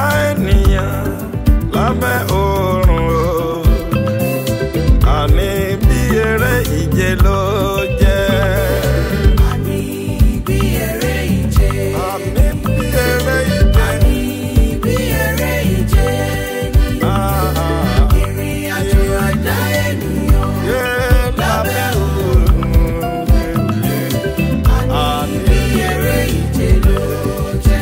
ènìyàn lábẹ́ oòrùn o àní bí eré ìje ló jẹ́. Àní bí eré ìje. àní bí eré ìje. Àní bí eré ìje ni. Ah, Ìrìn àjò ẹ̀dá ènìyàn. yé lábẹ́ oòrùn Àní bí eré ìje ló jẹ́.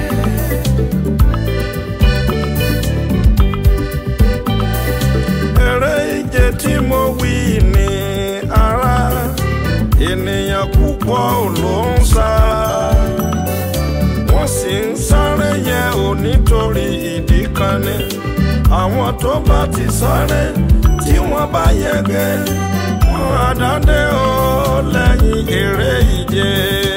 eré ìje tí mo wí ní ara ènìyàn púpọ̀ ló ń sá wọ́n sì ń sáré yẹn ò nítorí ìdí kan ni àwọn tó bá ti sáré tí wọ́n bá yege wọ́n á dáde ó lẹ́yìn eré ìje.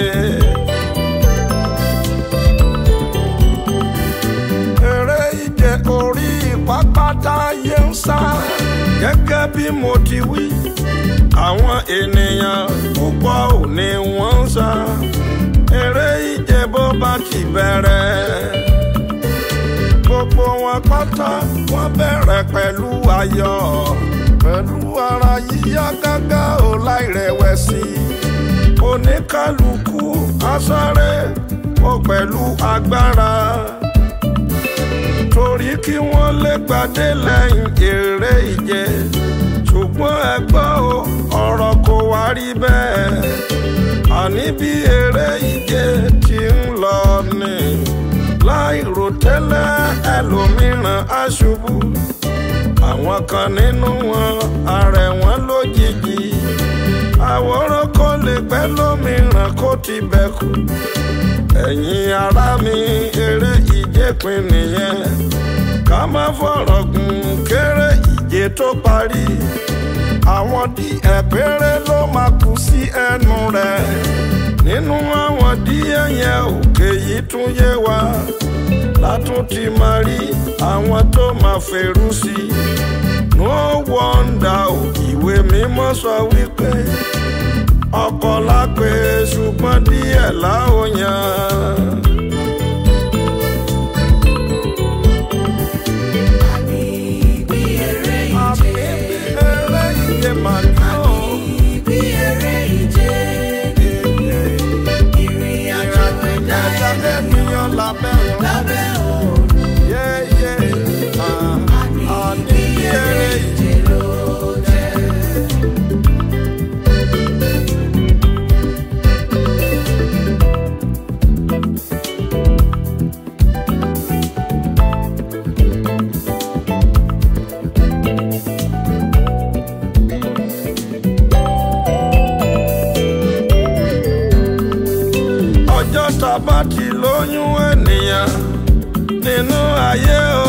eré ìje orí pápátá yé ń sá gẹ́gẹ́ bí mo ti wí àwọn ènìyàn púpọ̀ ò ní wọ́n ń sá eré ìje bó bá ti bẹ̀rẹ̀ gbogbo wọn pátá wọ́n bẹ̀rẹ̀ pẹ̀lú ayọ̀ pẹ̀lú ara yíyá gágá ò láìrẹ̀wẹ̀sì oníkálukú á sáré ó pẹ̀lú agbára torí kí wọ́n lè gbadé lẹ́yìn eré ìje ṣùgbọ́n ẹ gbọ́ o ọ̀rọ̀ kò wá rí bẹ́ẹ̀ àní bí eré ìje ti ń lọ ni láì rò tẹ́lẹ̀ ẹlòmíràn á ṣubú àwọn kan nínú wọn ààrẹ wọn lójijì àwòrán kò lè pẹ́ lómìíràn kó ti bẹ̀ kú ẹ̀yin ará mi eré ìje pin nìyẹn ká má fọ̀rọ̀ gùn kéré ìje tó parí àwọn díẹ̀ péré ló máa kú sí ẹnu rẹ̀ nínú àwọn díẹ̀ yẹn òkè yìí tún yé wa látún ti máa rí àwọn tó máa fèrú sí i no wonder o ìwé mímọ́ sọ wípé ọkọ̀ lápè ṣùgbọ́n díẹ̀ láòyàn. Àní bí eré àmì ìje. bí eré ìje màá ní o. Àní bí eré ìje ni. Ìrìn àjò ẹ̀dá ẹ̀dá ènìyàn. ènìyàn lábẹ́ wọn. Lábẹ́ òòrùn. yéyé Àní bí eré ìje ló jẹ́. ọjọ́ tá a bá ti lóyún ènìyàn nínú ayé o.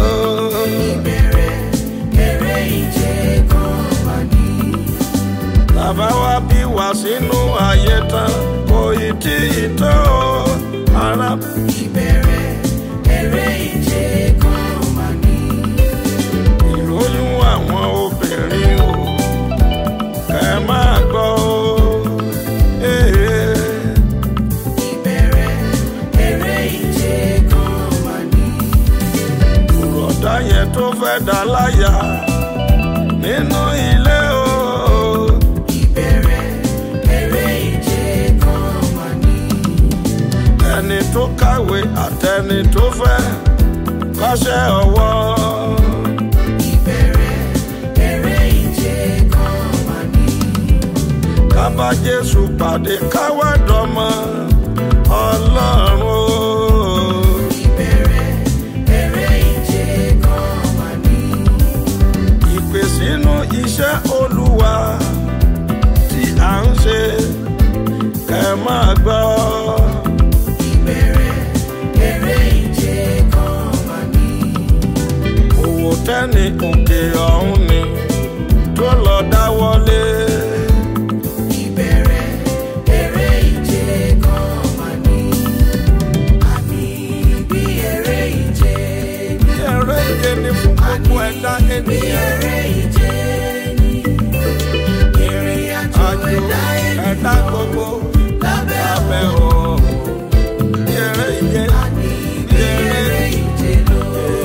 Ìbẹ̀rẹ̀ eré ìje kan wà ní. bàbá wa bí wá sínú ayé tán kò ì tí ì tó o. ara Ìbẹ̀rẹ̀ eré ìje kan wà ní. ìlóyún àwọn obìnrin o. kẹ́ ẹ máa gbọ́ o. Ee. Ìbẹ̀rẹ̀ eré ìje kan wà ní. ọ̀dà yẹn tó fẹ́ dá láyà nínú ilé o. Ìbẹ̀rẹ̀ eré ìje kan wà ní. ẹni tó kàwé àtẹni tó fẹ́ kọ́ṣẹ́ ọwọ́. Ìbẹ̀rẹ̀ eré ìje kan wà ní. kábà jésù pàdé káwá dọ́mọ ọlọ́run o. Ìbẹ̀rẹ̀ eré ìje kan wà ní. ìpè sínú iṣẹ́ olúwa tí à ń ṣe kẹ́ ẹ máa gbọ́. Ìbẹ̀rẹ̀ eré ìje kan wà ní. òwò tẹ́ni òkè ọ̀hún ni tó lọ dáwọ́lé. Ìbẹ̀rẹ̀ eré ìje kan wà ní. Àní bí eré ìje ni. bí eré ìje ni fún gbogbo ẹ̀dá Bí ènìyàn. eré ìje ni. Ìrìn àjò àjò ẹ̀dá ẹ̀dá ènìyàn. gbogbo Lábẹ́ lábẹ́ òòrùn. o. bí eré ìje Àní bí eré ìje ló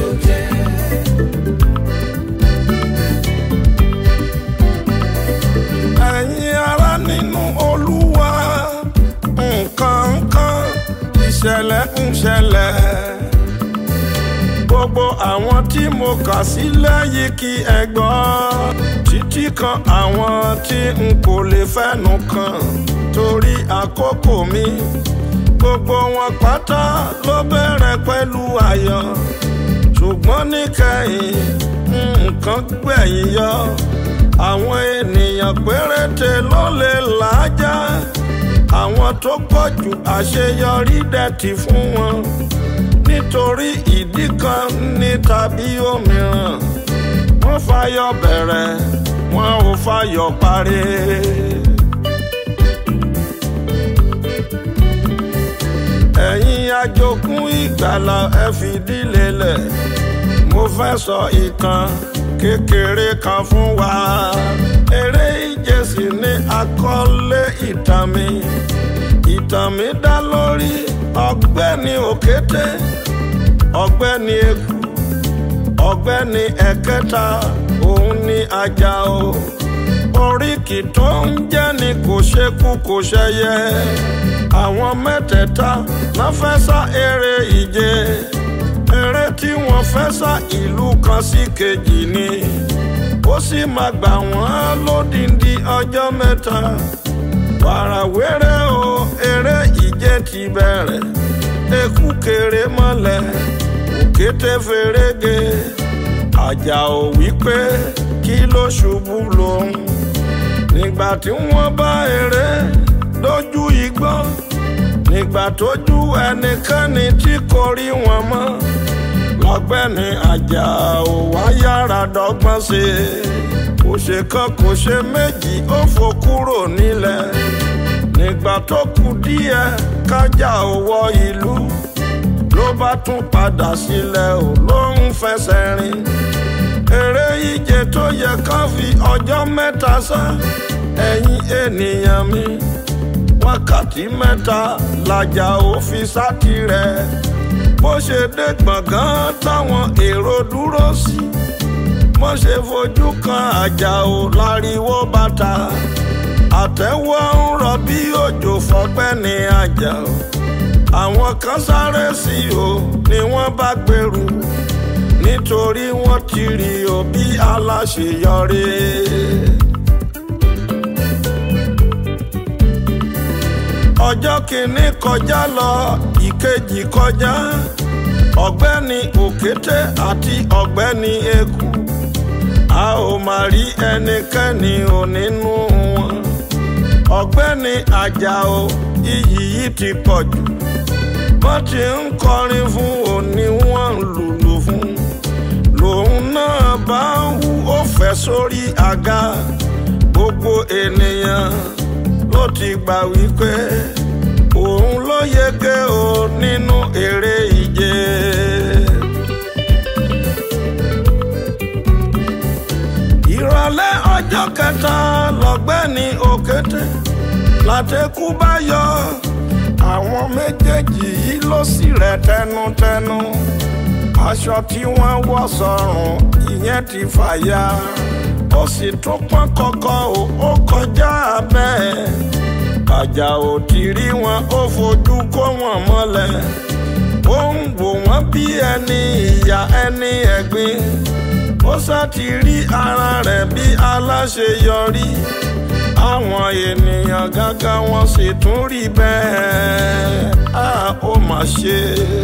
gbogbo àwọn tí mo kà sílẹ̀ yìí kí ẹ gbọ́ títí kan àwọn tí n kò lè fẹ́nu kàn torí àkókò mi gbogbo wọn pátá ló bẹ̀rẹ̀ pẹ̀lú ayọ̀ ṣùgbọ́n níkẹyìn nǹkan gbẹ̀yìn yọ àwọn ènìyàn péréte ló lè làájá àwọn tó pọ̀ jù àṣeyọrí dẹ̀tì fún wọn nítorí ìdí kan ní tàbí òmíràn wọ́n fàyọ̀ bẹ̀rẹ̀ wọn ò fàyọ̀ parí. ẹ̀yin ajogún ìgbàlà ẹ fìdí lélẹ̀ mo fẹ́ sọ ìtàn kékeré kan fún wa eré ìje sì ni àkọlé ìtàn mi ìtàn mi dá lórí ọ̀gbẹ́ni òkété ọ̀gbẹ́ni eku ọ̀gbẹ́ni ẹ̀kẹta òun ni ajá o oríkì tó ń jẹ́ ni kò ṣekú kò ṣẹyẹ àwọn mẹ́tẹ̀ẹ̀ta náà fẹ́ sá eré ìje eré tí wọ́n fẹ́ sá ìlú kan sí kejì ni ó sì máa gbà wọ́n lódìndí ọjọ́ mẹ́ta wàràwéré o eré ìje ti bẹ̀rẹ̀ eku kéré mọ́lẹ̀ òkété ferege àjà ò wípé kí ló ṣubú lòun nígbà tí wọ́n bá eré lójú igbó nígbà tójú ẹnikẹ́ni tí kò rí wọn mọ́ lọ́gbẹ́ni àjà ò wá yára dọ́gbọ́n sí i kò ṣe kan kò ṣe méjì ó fò kúrò nílẹ̀ nígbà tó kù díẹ̀ kájà ò wọ ìlú ló bá tún padà sílẹ̀ ò ló ń fẹsẹ̀ rìn eré ìje tó yẹ ká fi ọjọ́ mẹ́ta sá ẹ̀yin ènìyàn mi wákàtí mẹ́ta làjà ò fi sátì rẹ̀ bó ṣe dé gbọ̀ngàn táwọn èrò dúró sí bó ṣe fojú kan àjà ò láriwo bàtà àtẹ́wọ́ ń rọ bí òjò fọgbẹ́ ní àjà ò àwọn kan sáré sí o ni wọ́n bá gbèrú nítorí wọ́n ti rí o bí aláṣeyọrí. ọjọ́ kìíní kọjá lọ ìkejì kọjá ọ̀gbẹ́ni òkété àti ọ̀gbẹ́ni eku a ò mà rí ẹnikẹ́ni ò nínú wọn ọ̀gbẹ́ni àjàó iyì yìí ti pọ̀ jù wọ́n ti ń kọrin fún òní wọ́n ń lùlù fún lòun náà bá ń hu ó fẹ́ sórí àga gbogbo ènìyàn ló ti gbà wípé òun ló yege o nínú eré ìje. ìrọ̀lẹ́ ọjọ́ kẹta lọ́gbẹ́ni òkété látẹ̀kú bá yọ àwọn méjèèjì yìí ló sì rẹ̀ tẹnutẹnu aṣọ tí wọ́n wọ̀ sọ́rùn ìyẹn ti fàya ó sì tún pọ́n kọ́kọ́ o ó kọjá bẹ́ẹ̀ àjà ò ti rí wọn ó fojú kó wọn mọ́lẹ̀ ó ń wò wọ́n bí ẹni ìyá ẹni ẹ̀gbin ó sá ti rí ara rẹ̀ bí aláṣeyọrí àwọn ènìyàn gágá wọn sì tún rí bẹ́ẹ̀ á ó mà ṣe.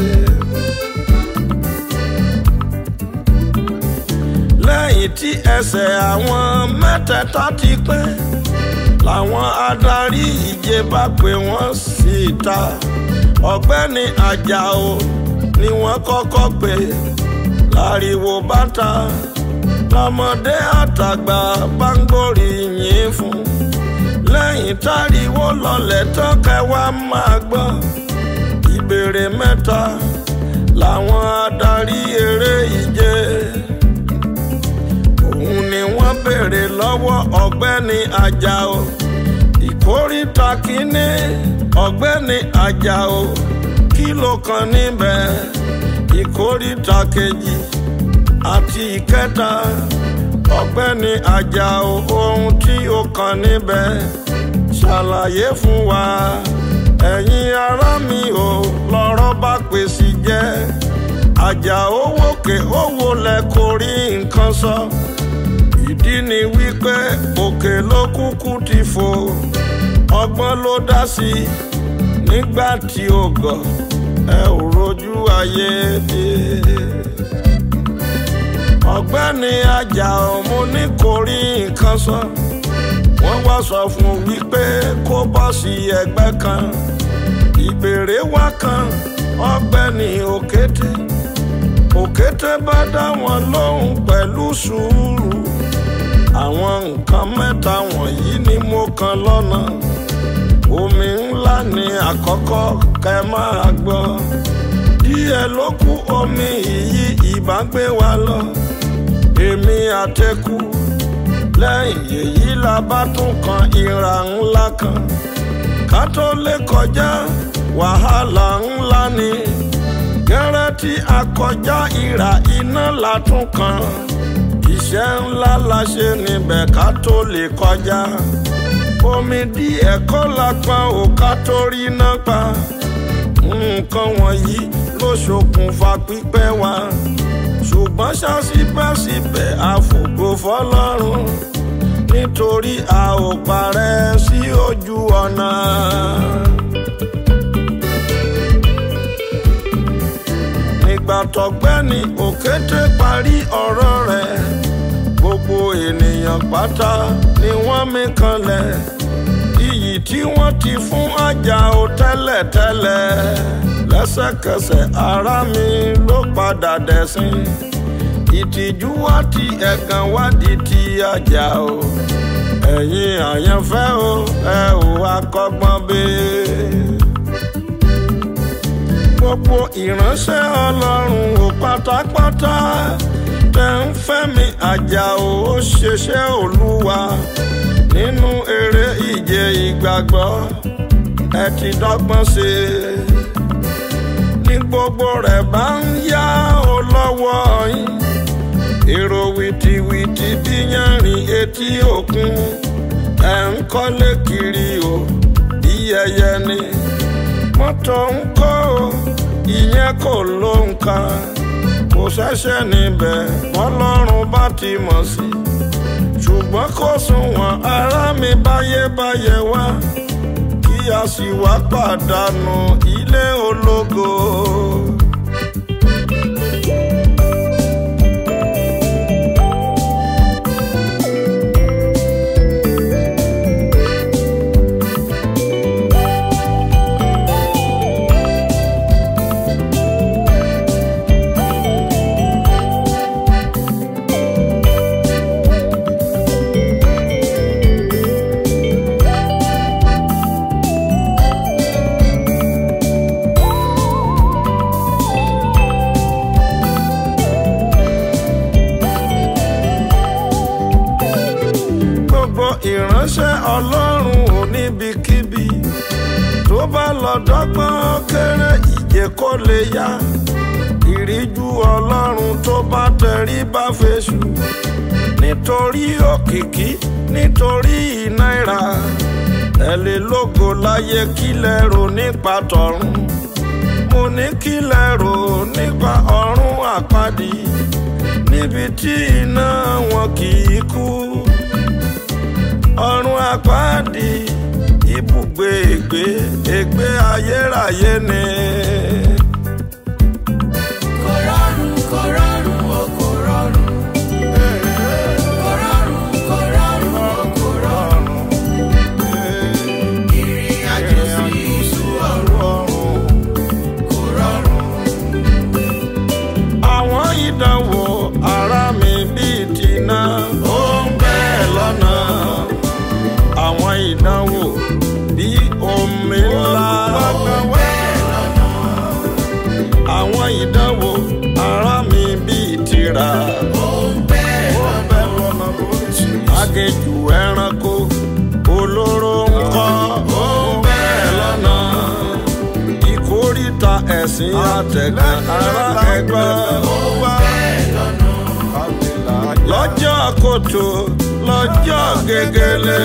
lẹ́yìn tí ẹsẹ̀ àwọn mẹ́tẹ̀ẹ̀ta ti pẹ́ làwọn adarí ìje bá pè wọ́n síta ọ̀gbẹ́ni àjàó ni wọ́n kọ́kọ́ pè láriwo bàtà lọ́mọdé àtàgbà bá ń gbóríyìn fún lẹ́yìn táriwo lọlẹ̀ tán kẹwàá máa gbọ́ ìbéèrè mẹ́ta làwọn adarí eré ìje òun ni wọ́n béèrè lọ́wọ́ ọ̀gbẹ́ni àjàó ìkórìtà kínní ọ̀gbẹ́ni àjàó kí ló kàn níbẹ̀ ìkórìtà kejì àti ìkẹta ọ̀gbẹ́ni àjàó ohun tí ó kàn níbẹ̀ ṣàlàyé fún wa ẹ̀yin ará mi ò lọ́rọ̀ bá pèsè jẹ́ àjà owókè owó lẹ kò rí nǹkan sọ ìdí ni wípé òkè ló kúkú ti fò ọgbọ́n ló dá sí i nígbà tí ó gọ̀ ẹ ò rojú ayé dé ọ̀gbẹ́ni ajá ọmọ ní kò rí nǹkan sọ wọ́n wá sọ fún un wípé kó bọ́ sí ẹgbẹ́ kan ìbéèrè wá kan ọ̀gbẹ́ni òkété òkété bá dá wọn lóhùn pẹ̀lú sùúrù àwọn nǹkan mẹ́ta wọ̀nyí ni mo kàn lọ́nà omi ńlá ni àkọ́kọ́ kẹ́ máa gbọ́ díẹ̀ ló kù omi yìí ìbá gbé wa lọ èmi àtẹkù lẹ́yìn èyí la bá tún kan ìrà ńlá kan ká tó lè kọjá wàhálà ńlá ni gẹ́rẹ́ tí a kọjá ìrà iná la tún kan iṣẹ́ ńlá la ṣe níbẹ̀ ká tó lè kọjá omi díẹ̀ kọ́ la pa ò ká tó rí náà pa nǹkan wọ̀nyí ló ṣokùnfà pípẹ́ wa ṣùgbọ́n ṣá síbẹ̀síbẹ̀ àfògo fọlọ́run nítorí a ò parẹ́ sí ojú ọ̀nà. nígbà tọ́gbẹ́ni òkété parí ọ̀rọ̀ rẹ̀ gbogbo ènìyàn pátá ni wọ́n mí kanlẹ̀ iyì tí wọ́n ti fún ajá o tẹ́lẹ̀tẹ́lẹ̀ lẹ́sẹ̀kẹsẹ̀ ara mi ló padà dẹ̀sìn ìtìjú wá ti ẹ̀gàn wá di ti ajá o ẹ̀yin àyànfẹ́ o ẹ ò akọ́gbọ́n bẹ́ẹ̀ gbogbo ìránṣẹ́ ọlọ́run ò pátápátá tẹ̀ ń fẹ́ mi àjà ò ṣeṣẹ́ olúwa nínú eré ìje ìgbàgbọ́ ẹ ti dọ́gbọ́n ṣe ní gbogbo rẹ̀ bá ń yá o lọ́wọ́ yín èrò wìtìwìtì bí yánrin etí òkun ẹ̀ ń kọ́lé kiri o bí ẹyẹ ni mọ́tò ń kọ́ o ìyẹn kò ló ń kan kò ṣẹ̀ṣẹ̀ níbẹ̀ bọ́lọ́run bá ti mọ̀ sí ṣùgbọ́n kò sunwọ̀n ara mi báyébáyé wá kí a sì wá pàdánù ilé ológo. gbogbo ìránṣẹ́ ọlọ́run ò níbikíbi tó bá lọ dọ́gbọ́n kéré ìje kó lè yá ìríjú ọlọ́run tó bá tẹrí bá fèsù nítorí òkìkí nítorí náírà tẹ̀lé lógo láyé kílẹ̀ rò nípa tọ̀run mo ní kílẹ̀ rò nípa ọ̀run àpáàdì níbi tí iná wọn kì í kú ọ̀run àpáàdì ibùgbé ègbé ègbé ayérayé ni. Kò rọrùn, kò rọrùn, o kò rọrùn. Kò rọrùn, kò rọrùn, o kò rọrùn. Ìrìn àjò sí ìlú ọ̀run kò rọrùn. àwọn ìdánwò ara mi bíi tìǹà ó ń bẹ́ẹ̀ lọ́nà àwọn ìdánwò bíi omi ńlá àwọn ìdánwò ara mi bíi tìrà ó ń bẹ́ẹ̀ lọ́nà agéjù ẹranko olóró ńkọ́ ó ń bẹ́ẹ̀ lọ́nà ìkórìtà ẹ̀sìn àtẹ̀gàn ara ẹgbẹ́ ó wà lọ́jọ́ kòtò lọ́jọ́ gegele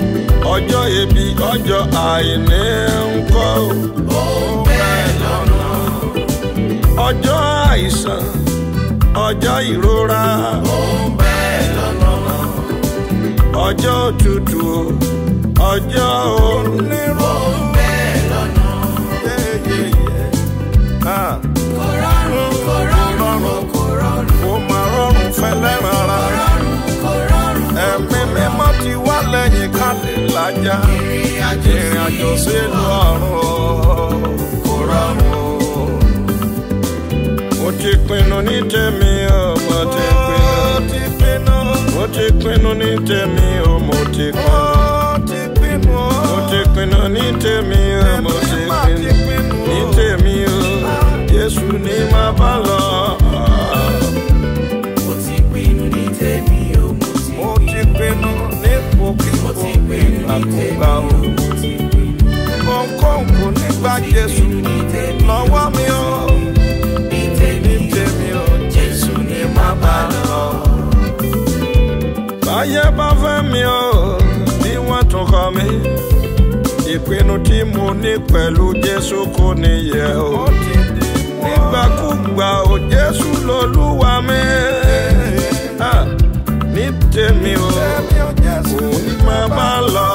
ọjọ́ ebi ọjọ́ àìní ńkọ́ ó bẹ́ẹ̀ lọ́nà àìsàn ọjọ́ ìrora ó ń bẹ lọ́nà ọjọ́ òtútù ọjọ́ onírò. ó ń bẹ lọ́nà kò rọrùn kò rọrùn o kò rọrùn Ó máa rọrùn fẹ́lẹ́ràn ara. rọrùn kò rọrùn Ẹ̀mí mímọ́ ti wá lẹ́yìn ká lè lájà. ìrìn àjò Ìrìn àjò sílùú ọ̀run o, kò rọrùn o. Mo ti pinnu ní tèmi o, mo ti pinnu. Mo ti pinnu ní tèmi o, mo ti pinnu. Mo ti pinnu ní tèmi o, mo ti pinnu. Ní tèmi o, Jésù ni màá bá lọ. mo ti pinnu ní tèmi o mo ti Mo ti pinnu ní pòkì mo ti pinnu ní tèmi àkùgbà o o. mo ti pinnu Kọ̀ọ̀kan kò ní gba Jésù ní tèmi lọ́wọ́ mi o. ní tèmi Ní tèmi o, Jésù ni má bá lọ. Báyé bá fẹ́ mi o, bí wọ́n tún kọ́ mi. Ìpinnu tí mo ní pẹ̀lú Jésù kò níyẹ̀ o. Nígbàkúgbà o, Jésù lolúwa mi. Ah, Ní tèmi o, òun ni màá bá lọ.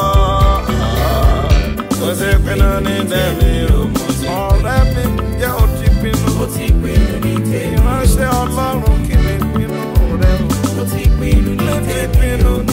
Mo ti pinnu ní tèmi o. Ọ̀rẹ́ mi jẹ́ o ti pinnu. mo ti pinnu ní tèmi Ìránṣẹ́ Ọlọ́run kì í pinnu rẹ̀ o. mo ti pinnu ní Mo ti tèmi pinnu ní